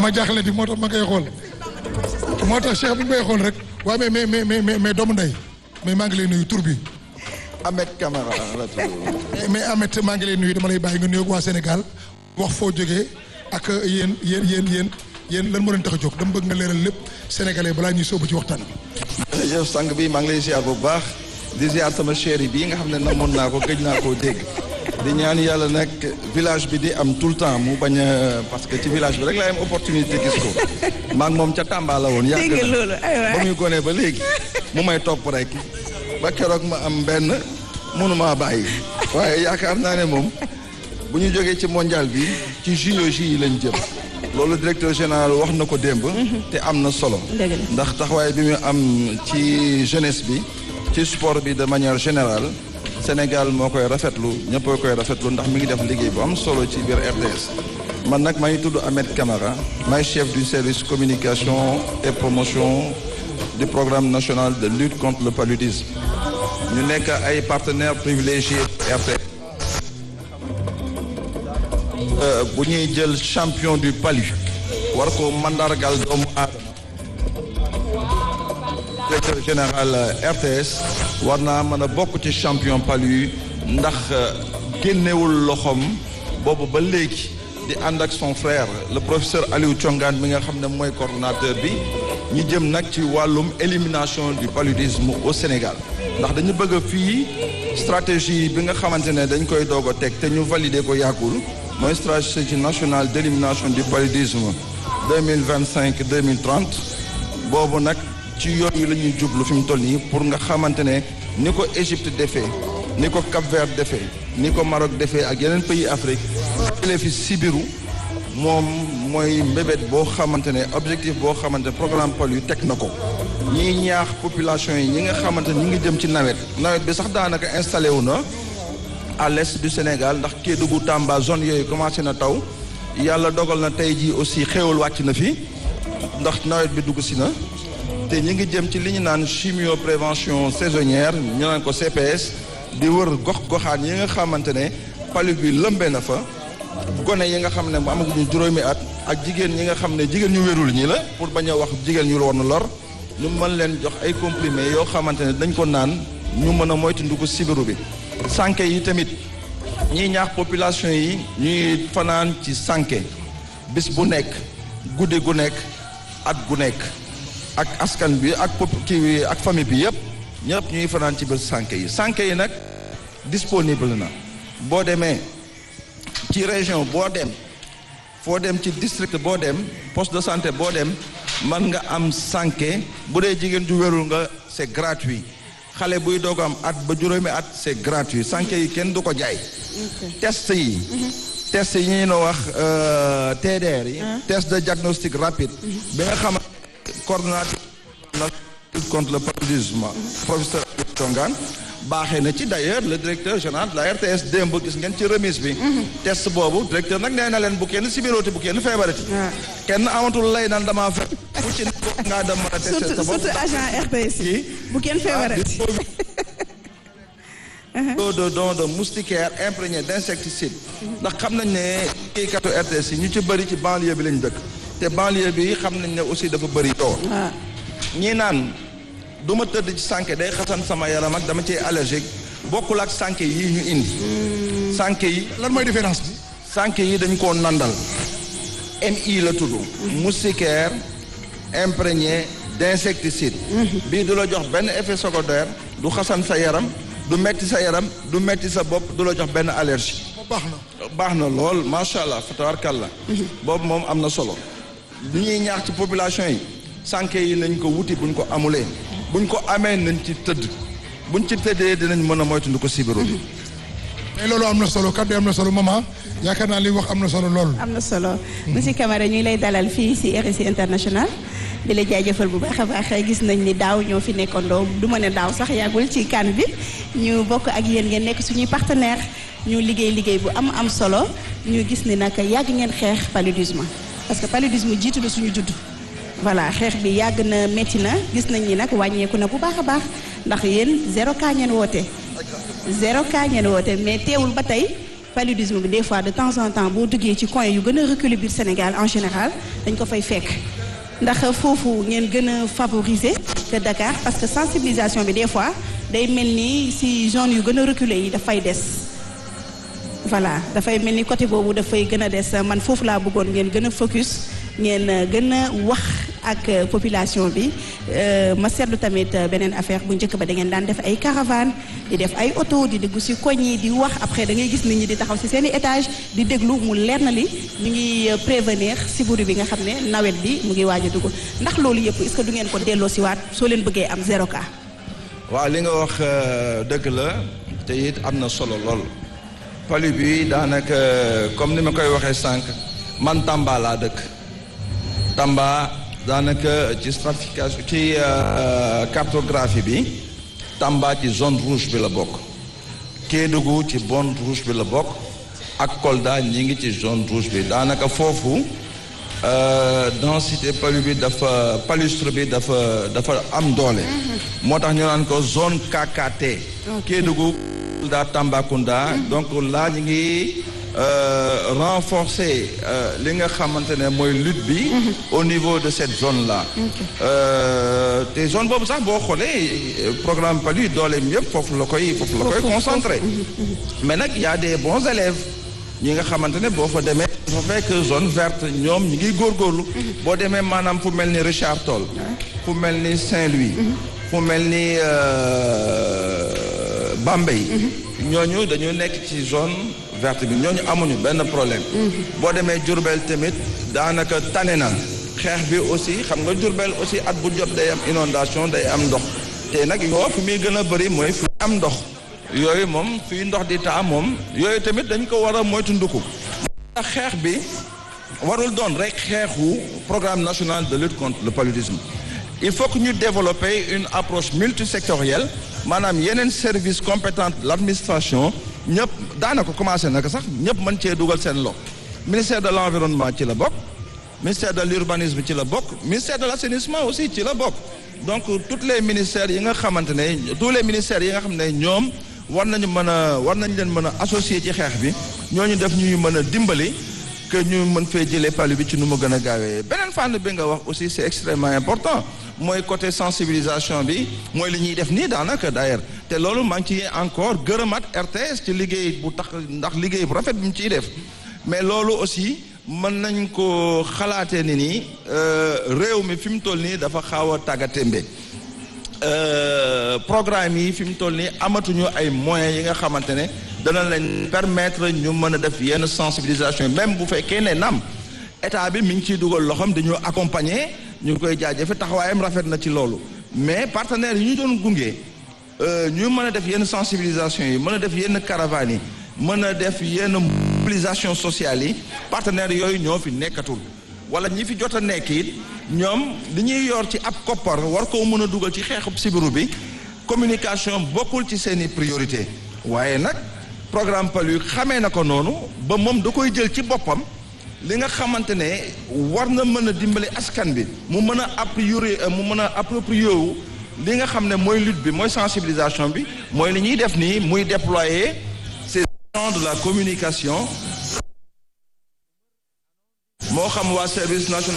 dama jaaxle di moo tax ma koy xool moo tax Cheikh bi ñu koy xool rek waaw mais mais mais mais mais doomu ndey mais maa ngi lay nuyu tur bi Ahmed Camara la tudd. mais mais Ahmed maa ngi lay nuyu dama lay bàyyi nga nuyoog waa Sénégal wax foo jógee ak yéen yéen yéen yéen yéen lan moo leen tax a jóg dama bëgg nga leeral lépp sénégalais balaa ñuy sóobu ci waxtaan bi. jërëjëf sang bi maa ngi lay ziar bu baax di ziar sama chéri bii nga xam ne namoon naa ko gëj naa koo dégg di ñaan yàlla nag village bi di am tout le temps mu bañ a parce que ci village bi rek laay am opportunité gis ko maa ngi moom ca Tamba la woon. yàgg dégg nga na loolu aywa ba muy gone ba léegi mu may topp rek ba keroog ma am benn mënumaa bàyyi waaye yaakaar naa ne moom bu ñu jógee ci mondial bi ci JOJ yi lañ jëm loolu directeur général wax na ko démb te am na solo Dëgg la. ndax taxawaay bi mu am ci jeunesse bi ci sport bi de manière générale Sénégal moo koy rafetlu ñëpp a koy rafetlu ndax mi ngi def liggéey bu am solo ci biir RTS man nag maa ngi tudd Ahmed Camara maay chef du service communication et promotion du programme national de lutte contre le paludisme ñu nekk ay partenaires privilégiés RTS Euh, bu ñuy jël champion du palu war ko mandargal doomu aadama directeur général euh, RTS war naa mën a bokk ci champion palu yi ndax euh, génnewul loxoom boobu ba léegi di ànd ak son frère le professeur Aliou Thiongaan mi nga xam ne mooy coordonnateur bi ñu jëm nag ci wàllum élimination du paludisme au Sénégal ndax dañu bëgg a fii stratégie bi nga xamante ne dañ koy doog a teg te ñu valider ko yàggul mooy stratégie nationale d'élimination du paludisme 2025 2030 boobu nag ci yooyu la ñuy jublu fi mu toll nii pour nga xamante ne ni ko Égypte defee ni ko Cap-Vert defee ni ko Maroc defee ak yeneen pays Afrique jëlee fi sibiru moom mooy mbébét boo xamante ne objectif boo xamante ne programme palu teg na ko ñiy ñaax population yi ñi nga xamante ne ñi ngi jëm ci nawet nawet bi sax daanaka installé wu na à l'est du Sénégal ndax Kédougou Tamba zone yooyu commencé na taw yàlla dogal na tey jii aussi xéewal wàcc na fi ndax nawet bi dugg si na te ñi ngi jëm ci li ñu naan chimio prévention saisonnière ñu naan ko CPS di wër gox goxaan yi nga xamante ne palu bi lëmbe na fa gone yi nga xam ne mu amaguñu juróomi at ak jigéen ñi nga xam ne jigéen ñu wérul ñi la pour bañ a wax jigéen ñu war na lor ñu mën leen jox ay comprimés yoo xamante ne dañ ko naan ñu mën a moytandiku ko sibiru bi sànke yi tamit ñiy ñaax population yi ñuy fanaan ci sànke bis bu nekk guddi gu nekk at gu nekk ak askan bi ak pop kii ak famille bi yëpp ñëpp ñuy fanaan ci biir sànke yi sànke yi nag disponible na boo demee ci région boo dem foo dem ci district boo dem poste de santé boo dem mën nga am sànke bu dee jigéen ju wérul nga c'est gratuit xale buy doog am at ba juróomi at c'est gratuit sànke yi kenn du ko jaay test yi test yi ñu wax euh, TDR yi test de diagnostic rapide bi nga xam coordonnateur national lutte contre le paludisme professeur Aliou Thiongaan baaxee na ci d'ailleurs le directeur général de la RTS démb gis ngeen ci remise bi test boobu directeur nag nee na leen bu kenn sibirooti bu kenn feebarati kenn amatul lay naan damaa fe ku ci nekk ngaa dem mën a testé surtout sa bopp surtout agent RTS yi kii bu kenn feebarati taux de don de moustiquaire imprégné d'insecticide ndax xam nañ ne kiykatu RTS yi ñu ci bëri ci banlieue bi lañ dëkk te banlieue bi xam nañ ne aussi dafa bëri toor waaw ñii naan du ma tëdd ci sànke day xasan sama yaram ak dama cee allergique bokkul ak sànke yi ñu indi sànke yi lan mooy différence bi. sànke yi dañ koo nandal MI la tudd moustiquaire imprégné d'insecticide bii du la jox benn effet secondaire du xasan sa yaram du metti sa yaram du metti sa bopp du la jox benn allergie baax na. baax na lool macha allah fatawarkalla boobu moom am na solo li ñuy ñaax ci population yi sànke yi nañ ko wuti buñ ko amulee buñ ko amee nañ ci tëdd buñ ci tëddee dinañ mën a moytandu ko sibiru bi mais loolu am na solo kàddu yi am na solo maman yaakaar naa li wax am na solo lool. am na solo monsieur Camara ñuy lay dalal fii ci RSI international di la jaajëfal bu baax a baax gis nañ ni daaw ñoo fi nekkandoo du ma ne daaw sax yàggul ci kan bi ñu bokk ak yéen ngeen nekk suñuy partenaire ñu liggéey liggéey bu am am solo ñu gis ni nag yàgg ngeen xeex paludisme parce que paludisme jiitu na suñu judd voilà xeex bi yàgg na métti na gis nañ ni nag wàññeeku na bu baax a baax ndax yéen zéro cas ngeen woote zéro cas ngeen woote mais teewul ba tey paludisme bi des fois de temps en temps boo duggee ci coin yu gën a reculé biir Sénégal en général dañ ko fay fekk ndax foofu ngeen gën a favoriser que Dakar parce que sensibilisation bi des fois day mel ni si zone yu gën a reculé yi dafay des voilà dafay mel ni côté boobu dafay gën a des man foofu laa bëggoon ngeen gën a focus ngeen gën a wax ak population bi ma seetlu tamit beneen affaire bu njëkk ba da ngeen daan def ay caravane di def ay auto di déglu ci koñ yi di wax après da ngay gis nit ñi di taxaw ci seeni étage di déglu mu leer na li ñu ngi prévenir sibiru bi nga xam ne nawet bi mu ngi waaj a dugg ndax loolu yëpp est-ce que du ngeen ko delloo ci waat soo leen bëggee am zéro cas. waaw li nga wax dëgg la te it am na solo lool palu bi daanaka comme ni ma koy waxee sànq man Tamba laa dëkk Tamba daanaka ci stratification ci cartographie bi Tamba ci zone rouge bi la bokk Kédougou ci zone rouge bi la bokk ak Kolda ñi ngi ci zone rouge bi daanaka foofu densité palu bi dafa palustre bi dafa dafa am doole moo tax ñu naan ko zone KKT Kédougou Kolda Tambacounda donc là ñu ngi renforcer li nga xamante ne mooy lutte bi au niveau de cette zone là te zone boobu sax boo xoolee programme palu dooleem yëpp foofu la koy foofu la koy concentré mais nag y a des bons élèves ñi nga xamante ne boo fa demee dafa fekk zone verte ñoom ñi ngi góorgóorlu boo demee maanaam fu mel ni Richard Toll fu mel ni Saint-Louis fu mel ni Bambey ñooñu dañu nekk ci zone verte bi ñooñu amuñu benn problème boo demee Diourbel tamit daanaka tane na xeex bi aussi xam nga Diourbel aussi at bu jot day am inondation day am ndox te nag yoo fi muy gën a bëri mooy fi am ndox yooyu moom fii ndox di taa moom yooyu tamit dañ ko war a moytu nduku ndax xeex bi warul doon rek xeexu programme national de lutte contre le paludisme il faut que ñu développer une approche multisectorielle maanaam yeneen service compétent de l'administration ñëpp daanaka commencé naka sax ñëpp mën cee dugal seen loxo ministère de l'environnement ci la bokk ministère de l'urbanisme ci la bokk ministère de l'assainissement aussi ci la bokk donc tous les ministères yi nga xamante ne tous les ministères yi nga xam ne ñoom war nañu mën a war nañ leen mën a associer ci xeex bi ñooñu def ñuy mën a dimbali que ñu mën fee jëlee palu bi ci nu mu gën a gaawee beneen fànn bi nga wax aussi c'est extrêmement important mooy côté sensibilisation bi mooy li ñuy def nii daanaka d'ailleurs te loolu maa ngi ci encore gërëmaat RTS ci liggéey bu tax ndax liggéey bu rafet bi mu ciy def mais loolu aussi mën nañ ko xalaatee ni nii réew mi fi mu toll nii dafa xaaw a tàggatémbe programme yi fi mu toll nii amatuñu ay moyens yi nga xamante ne dana leen permettre ñu mën a def yenn sensibilisation même bu fekkee ne naam état bi mi ngi ciy dugal loxoom dañoo accompagner ñu ngi koy jaajëfe taxawaayam rafet na ci loolu mais partenaires yi ñu doon gunge ñu mën a def yenn sensibilisation yi mën a def yenn caravanes yi mën a def yenn mobilisation sociale yi partenaires yooyu ñoo fi nekkatul wala ñi fi jot a nekk it ñoom li ñuy yor ci ab koppar war koo mën a dugal ci xeexub sibiru bi communication bokkul ci seeni priorité waaye nag programme palu xamee na ko noonu ba moom da koy jël ci boppam li nga xamante ne war na mën a dimbali askan bi mu mën a appriori mu mën a approprier wu li nga xam ne mooy lutte bi mooy sensibilisation bi mooy li ñuy def nii muy déployer ces agents de la communication moo xam waa service national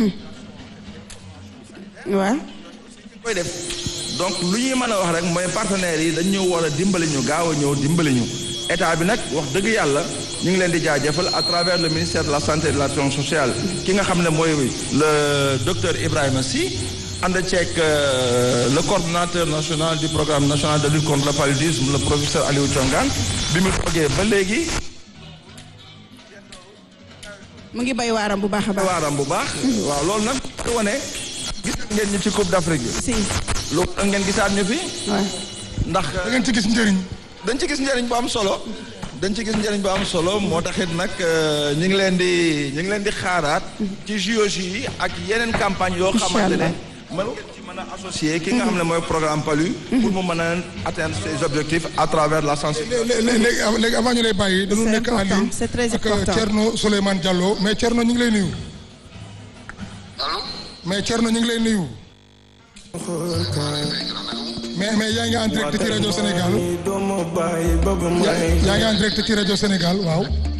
waaw koy def donc lu ñuy mën a wax rek mooy partenaires yi dañ ñëw war a dimbali ñu gaaw a ñëw dimbali ñu état bi nag wax dëgg yàlla ñu ngi leen di jaajëfal à travers le ministère de la santé et de l'action sociale ki nga xam ne mooy le docteur Ibrahima Sy ànd ceeg le coordonnateur national du programme national de lutte contre le paludisme le professeur Aliou Thiongane bi mu toogee ba léegi mu ngi bay waaram bu baax a baax. waaram bu baax waaw loolu nag di wane gis ngeen ñu ci Coupe d'Afrique bi si loolu da ngeen gisaat ñu fi waaw. ndax da ngeen ci gis njëriñ. dañ ci gis njëriñ bu am solo dañ ci gis njëriñ bu am solo moo taxit nag ñu ngi leen di ñu ngi leen di xaaraat ci JOJ yi ak yeneen campagne yoo xamante ne mën ngeen ci mën a associer ki nga xam ne mooy programme PALU pour mu mën a atteindre ses objectifs à travers la sensibilisation léegi léegi léegi avant ñu lay bàyyi. dañu C'est nekk en important, ligne c'est très ak important. Thierno Souleymane Diallo mais Thierno ñu ngi lay nuyu. allo. mais Thierno ñu ngi lay nuyu. mais mais yaa ngi en direct ci rajo Sénégal yaa yaa ngi en direct ci rajo Sénégal waaw